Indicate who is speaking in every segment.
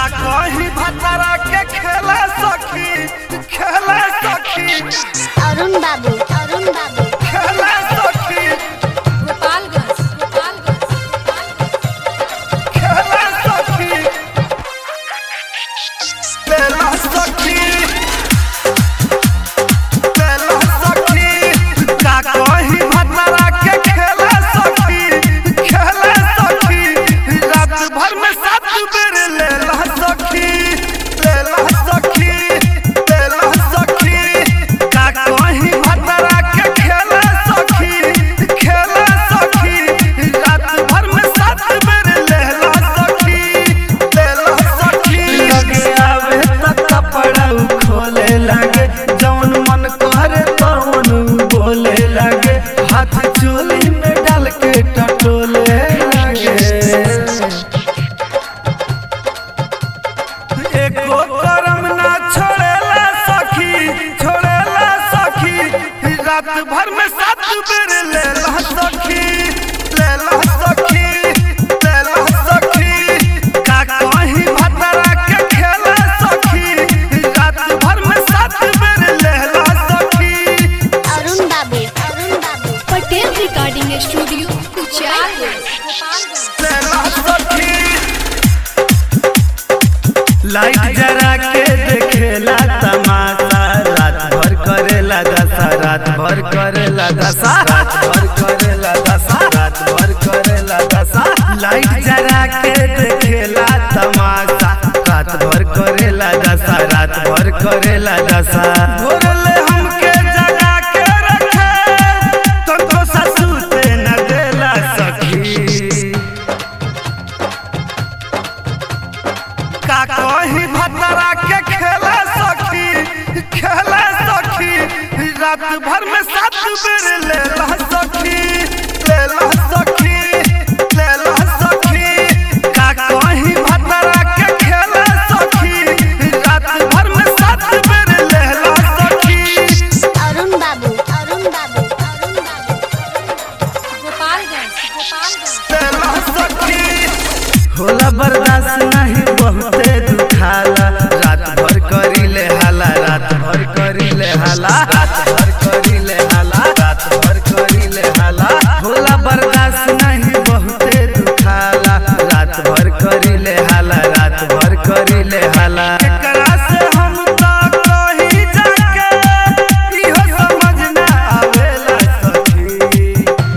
Speaker 1: कहीं भतरा के खेला सखी खेला सखी
Speaker 2: अरुण बाबू अरुण बाबू
Speaker 1: खेला सखी
Speaker 3: गोपालगंज गोपालगंज
Speaker 1: खेला सखी खेला सखी खेला सखी का कहीं भतरा के खेला सखी खेला सखी रात भर में सात बेर लेला सखी लेला सखी लेला सखी का कहीं भतरा के खेला सखी खेला सखी रात भर में सात बेर लेला सखी लेला सखी लगे आवे त कपड़ा उ खोले लागे जौन मन करे तौन उ बोले लागे हाथ चोली में डाल के टटोले लागे एको करम ना छोड़ेला सखी छोड़ेला सखी रात भर में सात बेर लेला सखी लेला सखी लेला सखी का कहीं भतरा के खेला सखी रात भर में सात बेर लेला सखी
Speaker 2: अरुण बाबू अरुण बाबू
Speaker 3: पटेल रिकॉर्डिंग स्टूडियो कुचायगंज गोपालगंज
Speaker 1: लेला सखी लाइट जरा के देखेला तमाशा रात भर करेला दशा रात भर करेला दशा रात भर करेला दशा रात भर करेला दशा लाइट जरा के देखेला तमाशा रात भर करेला दशा रात भर करेला दशा भोरले हमके जगा के रखे तुमको ससुते न देला सखी का कहीं भतरा के खेला सखी खेला सखी रात भर में सात बेर लेला सखी लेला सखी लेला सखी का कहीं भतरा के खेला सखी रात भर में सात बेर लेला सखी
Speaker 2: अरुण बाबू अरुण बाबू अरुण बाबू
Speaker 3: गोपालगंज गोपालगंज
Speaker 1: लेला सखी होला बर्दाश्त नहीं बहुते दुखाला रात भर करीले हाला रात भर करीले हाला रात भर करीले हाला रात भर करीले हाला होला बर्दाश्त नहीं बहुते दुखाला रात भर करीले हाला रात भर करीले हाला एकरा से हम तो कहीं जाके इहो समझ ना आवेला सखी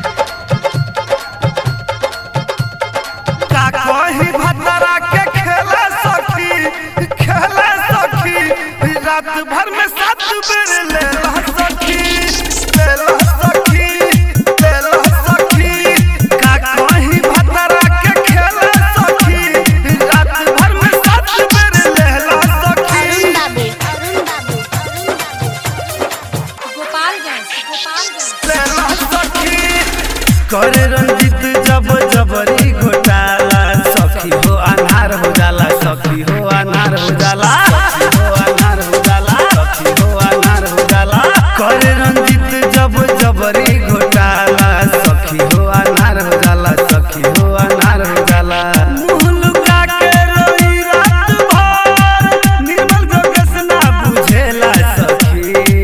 Speaker 1: का कहीं भतरा के खेला सखी खेला सखी रात भर में सात बेर लेला सखी लेला सखी लेला सखी का कहीं भतरा के खेला सखी रात भर में सात बेर लेला
Speaker 2: अरुण
Speaker 1: सखी
Speaker 2: बाबू अरुण बाबू अरुण बाबू
Speaker 3: गोपालगंज गोपालगंज
Speaker 1: लेला सखी करे रंजित जब जबरी घोटाला सखी हो अनहार हो जाला सखी हो अनहार हो जाला सखी हो अनहार हो जाला सखी हो अनहार हो जाला करे रंजित जब जबरी घोटाला सखी हो अनहार हो जाला सखी हो अनहार हो जाला मुंह लुका के रोई रात भर निर्मल जोगेश ना बुझेला सखी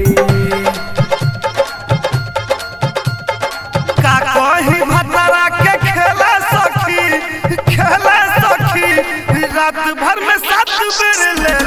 Speaker 1: का कहीं भतरा के खेला सखी खेला सखी रात भर में सात बेर ले